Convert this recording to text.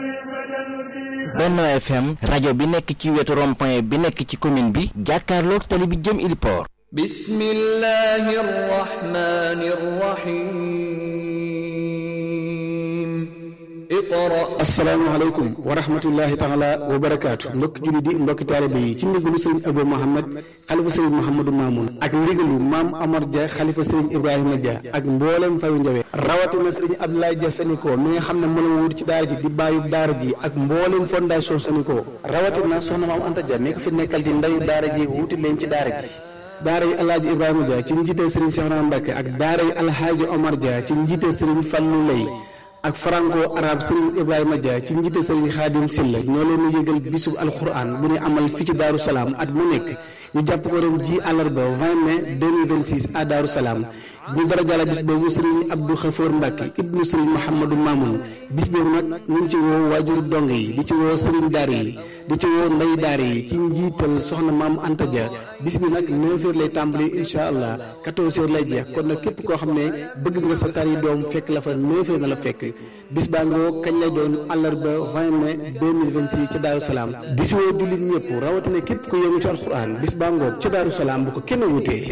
Benno FM rajo bi nekk ci wetu rond-point bi nekk ci commune bi jàkkaarloog tali bi jëm Iliport bismillahi rrahmani rrahim iqra asalaamaaleykum wa rahmatullahi taala wa barakaatu mbokki julli di mbokki taalibe yi ci ndigalu sëriñ Abou Mohamed xalifa sëriñ Mouhamadou Mamoun ak ndigalu maam Amar Dia xalifa sëriñ Ibrahima Dia ak mboolem fayu njawe rawatina sëriñ Abdoulaye Dia Saniko mi nga xam ne mën a wut ci daara ji di bàyyub daara ji ak mboolem fondation Saniko rawatina soxna maam Anta Dia mi ko fi nekkal di ndayu daara ji wuti leen ci daara ji daara yi alhaaji Ibrahima Dia ci njiite sëriñ Cheikhouna Mbacké ak daara yi alhaaji Omar Dia ci njiite sëriñ Fallou Lay ak franco arabe Serigne Ibrahima Dia ci njiite Serigne Khadim Silla ñoo leen di yëgal bisub alquran bu ñu amal fii ci Daaru Salaam at mu nekk ñu jàpp ko ren ji àllarba 20 mai 2026 à Daaru Salaam ñu dara jàlla bis boobu Serigne Abdou Khafour Mbacke ibnu Serigne Mouhamadou Mamoun bis boobu nag ñu ngi ci woo waajur dong yi di ci woo Serigne daar yi di ci woo ndey daar yi ci njiital soxna maam Anta Dia bis bi nag 9h lay tàmbali incha allah 14h lay jeex kon nag képp koo xam ne bëgg nga sa tar yi doom fekk la fa 9h na la fekk bis baa ngoo kañ lay doon àllarba 20 mai 2026 ci Daaru Salaam di si woo jullit ñëpp rawatina képp ku yëngu ci alxuraan bis baa ngoo ci Daaru Salaam bu ko kenn wutee